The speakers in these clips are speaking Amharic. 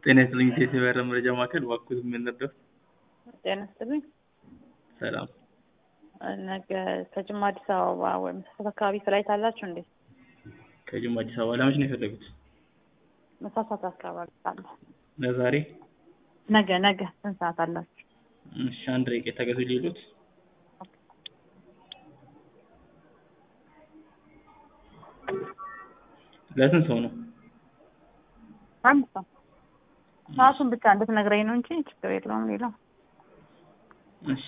ጤና ይስጥልኝ ኢትዮ የበረራ መረጃ ማዕከል እባክዎት ምን ልርዳዎት? ጤና ይስጥልኝ። ሰላም ነገ ከጅማ አዲስ አበባ ወይም መሳሳት አካባቢ ፍላይት አላችሁ እንዴ? ከጅማ አዲስ አበባ ለመቼ ነው የፈለጉት? መሳሳት አካባቢ አለ። ለዛሬ? ነገ ነገ ስንት ሰዓት አላችሁ? እሺ አንድ ደቂቃ ታገሱ ሊሉት ለስንት ሰው ነው? አንድ ሰው ሰዓቱን ብቻ እንድትነግረኝ ነው እንጂ ችግር የለውም ሌላው እሺ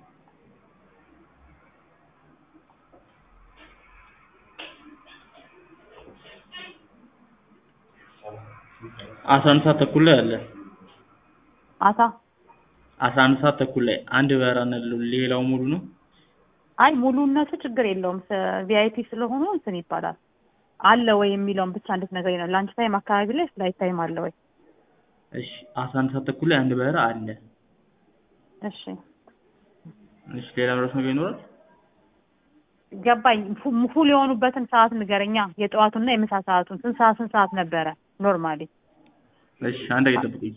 አስራ አንድ ሰዓት ተኩል ላይ አለ። አሳ አስራ አንድ ሰዓት ተኩል ላይ አንድ በረራ ነው ያለው። ሌላው ሙሉ ነው። አይ ሙሉነቱ ችግር የለውም ቪአይፒ ስለሆኑ እንትን ይባላል አለ ወይ የሚለውን ብቻ እንድትነግረኝ ነው። ላንች ታይም አካባቢ ላይ ፍላይት ታይም አለ ወይ? እሺ አስራ አንድ ሰዓት ተኩል ላይ አንድ በረራ አለ። እሺ እሺ ሌላ ምረስ ነገር ይኖራል? ገባኝ። ፉ- ፉል የሆኑበትን ሰዓት ንገረኛ። የጠዋቱና የምሳ ሰዓቱን ስንት ሰዓት ስንት ሰዓት ነበረ ኖርማሊ? እሺ አንድ ደቂቃ ጠብቁኝ።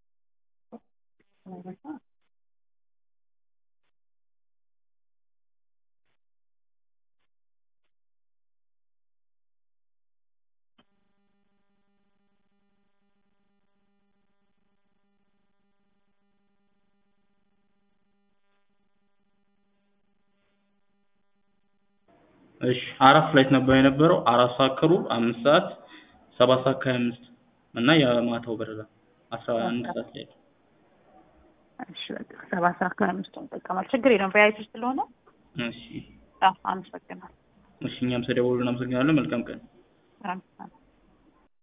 እሺ አራት ፍላይት ነበር የነበረው። አራት ሰዓት ከሩብ፣ አምስት ሰዓት፣ ሰባት ሰዓት ከሀያ አምስት እና የማታው በረራ አስራ አንድ ሰዓት ላይ ነው። እሺ በቃ ሰባት ሰዓት ከአምስቱን እንጠቀማለን። ችግር የለውም ቪአይፒ ስለሆነ እሺ አዎ፣ አመሰግናለሁ። እሺ እኛም ስለደወሉ እናመሰግናለን። መልካም ቀን። አመሰግናለሁ።